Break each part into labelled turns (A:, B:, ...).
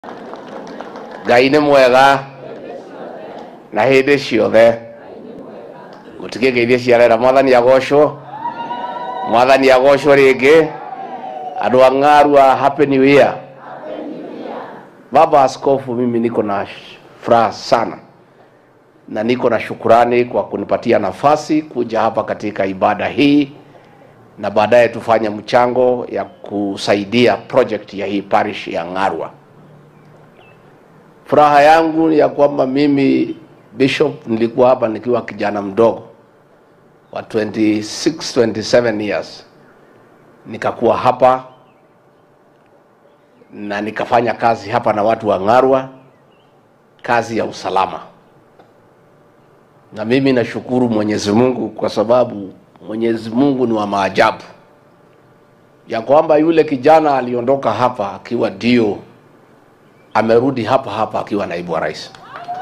A: ngai nĩ mwega na hĩndĩ ciothe gũtigĩ geithie ciarera mwathani agocwo mwathani agocwo rĩngĩ andũ a ng'arua happy new year baba askofu mimi niko na furaha sana na niko na shukurani kwa kunipatia nafasi kuja hapa katika ibada hii na baadaye tufanye mchango ya kusaidia project ya hii parish ya Ng'arwa. Furaha yangu ni ya kwamba mimi bishop nilikuwa hapa nikiwa kijana mdogo wa 26 27 years, nikakuwa hapa na nikafanya kazi hapa na watu wa Ng'arwa, kazi ya usalama, na mimi nashukuru Mwenyezi Mungu kwa sababu Mwenyezi Mungu ni wa maajabu, ya kwamba yule kijana aliondoka hapa akiwa ndio amerudi hapa hapa akiwa naibu wa rais.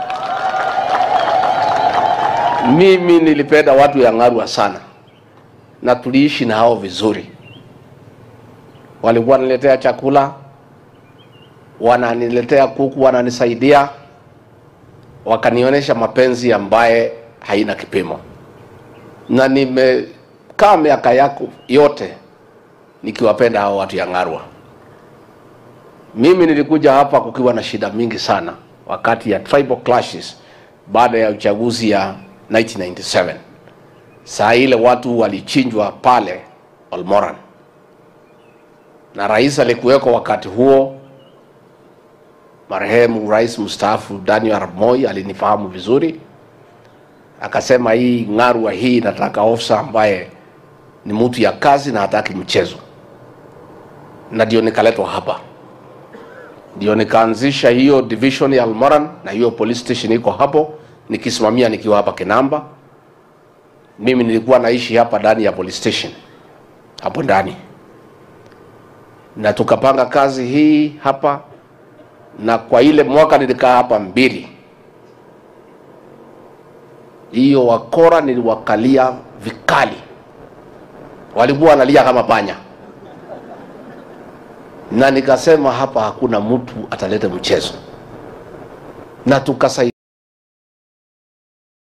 A: Mimi nilipenda watu ya Ng'arwa sana na tuliishi na hao vizuri, walikuwa wananiletea chakula, wananiletea kuku, wananisaidia, wakanionyesha mapenzi ambaye haina kipimo na nimekaa miaka yako yote nikiwapenda hao watu ya Ng'arwa. Mimi nilikuja hapa kukiwa na shida mingi sana wakati ya tribal clashes baada ya uchaguzi ya 1997. Saa ile watu walichinjwa pale Olmoran, na rais alikuweko wakati huo, marehemu rais mstaafu Daniel Arap Moi alinifahamu vizuri akasema hii Ng'arwa hii nataka ofisa ambaye ni mtu ya kazi na hataki mchezo, na ndio nikaletwa hapa, ndio nikaanzisha hiyo division ya Almoran na hiyo police station iko hapo nikisimamia nikiwa hapa Kinamba. Mimi nilikuwa naishi hapa ndani ya police station hapo ndani, na tukapanga kazi hii hapa, na kwa ile mwaka nilikaa hapa mbili hiyo wakora niliwakalia vikali, walikuwa wanalia kama panya, na nikasema hapa hakuna mtu ataleta mchezo, na tukasaidia